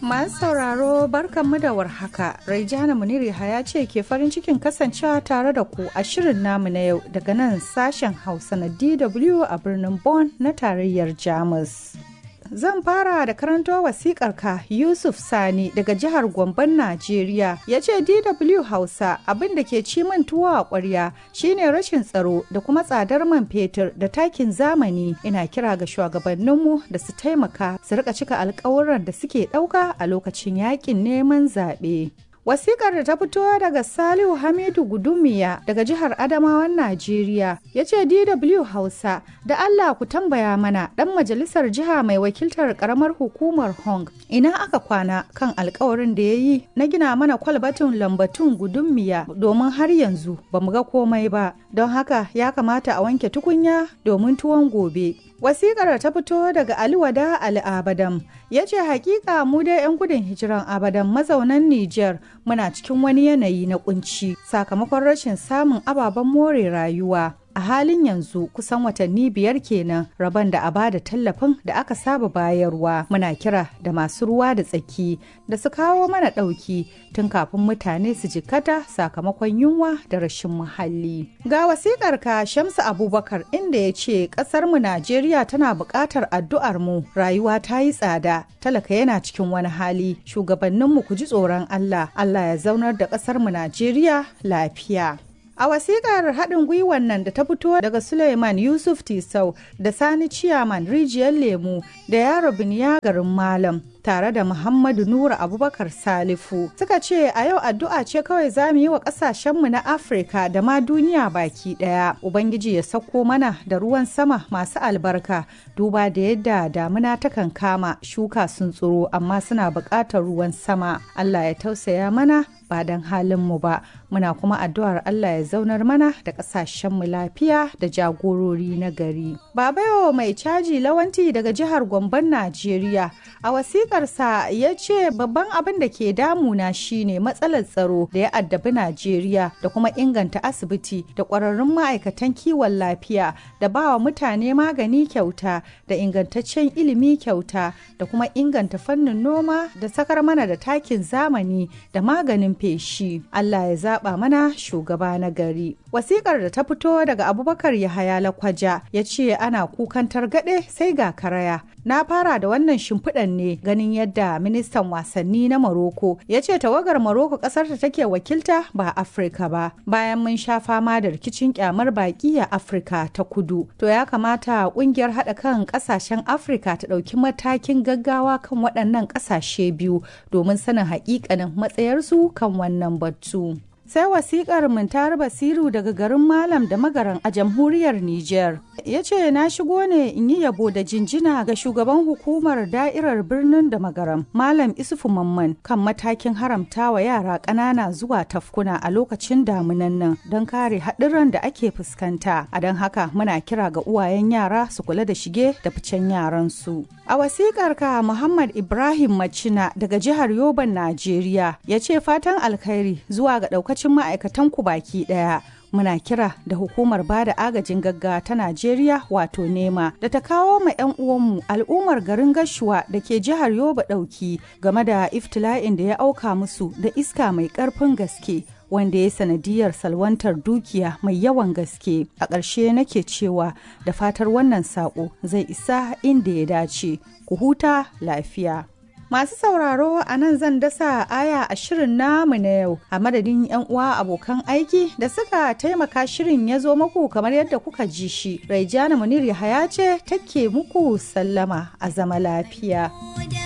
Masu sauraro barkanmu da warhaka. Raijana Muniri ya ce ke farin cikin kasancewa tare da ku a shirin namu na yau daga nan sashen Hausa na DW a birnin Bonn na tarayyar Jamus. Zan fara da karanto wasikar ka Yusuf Sani daga jihar Gomban Najeriya ya ce DW Hausa abin da ke ci min tuwo a ƙwarya shine rashin tsaro da kuma tsadar man fetur da takin zamani ina kira ga shugabanninmu da su taimaka su rika cika alkawuran da suke ɗauka a lokacin yakin neman zaɓe. Wasikar da ta fito daga Salihu Hamidu Gudumiya daga jihar Adamawan Najeriya ya ce DW Hausa da Allah ku tambaya mana ɗan majalisar jiha mai wakiltar ƙaramar hukumar Hong ina aka kwana kan alkawarin da ya yi na gina mana kwalbatin lambatun Gudumiya domin har yanzu ba mu ga komai ba don haka ya kamata a wanke tukunya domin tuwon gobe. Wasikar ta fito daga Aliwada Ali Abadam ya ce hakika mu dai 'yan gudun hijiran Abadam mazaunan Nijar muna cikin wani yanayi na kunci sakamakon rashin samun ababen more rayuwa. a halin yanzu kusan watanni biyar kenan rabon da a bada tallafin da aka saba bayarwa muna kira da masu ruwa da tsaki da su kawo mana ɗauki tun kafin mutane su jikata sakamakon yunwa da rashin muhalli ga wasikar ka shamsu abubakar inda ya ce ƙasar mu najeriya tana buƙatar addu'ar mu rayuwa ta yi tsada talaka yana cikin wani hali shugabanninmu ku ji tsoron allah allah ya zaunar da ƙasar mu najeriya lafiya A wasiƙar haɗin gwiwan nan da ta fito daga Suleiman Yusuf Tisau da Sani Ciyaman Rijiyar Lemu da Yaro Biniya garin Malam tare da Muhammadu Nura Abubakar Salifu suka ce a yau addu'a ce kawai za mu yi wa ƙasashenmu na Afirka da ma duniya baki ɗaya. Ubangiji ya sauko mana da ruwan sama masu albarka duba da yadda damuna takan kama shuka sun tsiro amma suna buƙatar ruwan sama. Allah ya tausaya mana ba don halinmu ba muna kuma addu'ar Allah ya zaunar mana da ƙasashenmu lafiya da jagorori na gari. Baba yau mai caji lawanti daga jihar Gomban Najeriya a wasiƙarsa ya ce babban abin da ke damuna shine matsalar tsaro da ya addabi Najeriya da kuma inganta asibiti da ƙwararrun ma'aikatan kiwon lafiya da ba wa mutane magani kyauta da ingantaccen ilimi kyauta da kuma inganta fannin noma da sakar mana da takin zamani da maganin feshi. Allah ya zaba mana shugaba na gari. Wasikar da ta fito daga Abubakar Yahaya Lakwaja ya ce ana kukan targaɗe sai ga karaya. Na fara da wannan shimfiɗan ne ganin yadda ministan wasanni na Maroko ya ce tawagar Maroko ƙasar ta take wakilta ba Afirka ba. Bayan mun sha fama da rikicin kyamar baƙi a Afirka ta kudu. To ya kamata ƙungiyar haɗa kan ƙasashen Afirka ta ɗauki matakin gaggawa kan waɗannan ƙasashe biyu domin sanin haƙiƙanin matsayarsu kan wannan batu. sai wasikar mintar basiru daga garin malam da magaran a jamhuriyar niger ya ce na shigo ne in yi yabo da jinjina ga shugaban hukumar da'irar birnin da magaram malam isufu mamman kan matakin haramta wa yara ƙanana zuwa tafkuna a lokacin damunan nan don kare haɗurran da ake fuskanta a don haka muna kira ga uwayen yara su kula da shige da ficen yaransu a wasikar ka muhammad ibrahim macina daga jihar yoban najeriya ya ce fatan alkhairi zuwa ga ɗaukacin lokacin ma'aikatan ku baki daya muna kira da hukumar bada agajin gaggawa ta Najeriya wato nema da ta kawo ma 'yan uwanmu al'ummar garin gashuwa da ke jihar Yoba ɗauki game da iftila'in da ya auka musu da iska mai ƙarfin gaske wanda ya sanadiyar salwantar dukiya mai yawan gaske a ƙarshe nake cewa da fatar wannan saƙo zai isa inda ya dace ku huta lafiya Masu sauraro a nan zan dasa aya a shirin namu na yau a madadin 'yan uwa abokan aiki da suka taimaka shirin ya zo muku kamar yadda kuka ji shi. Raijana Munir Yahaya ce take muku sallama a zama lafiya.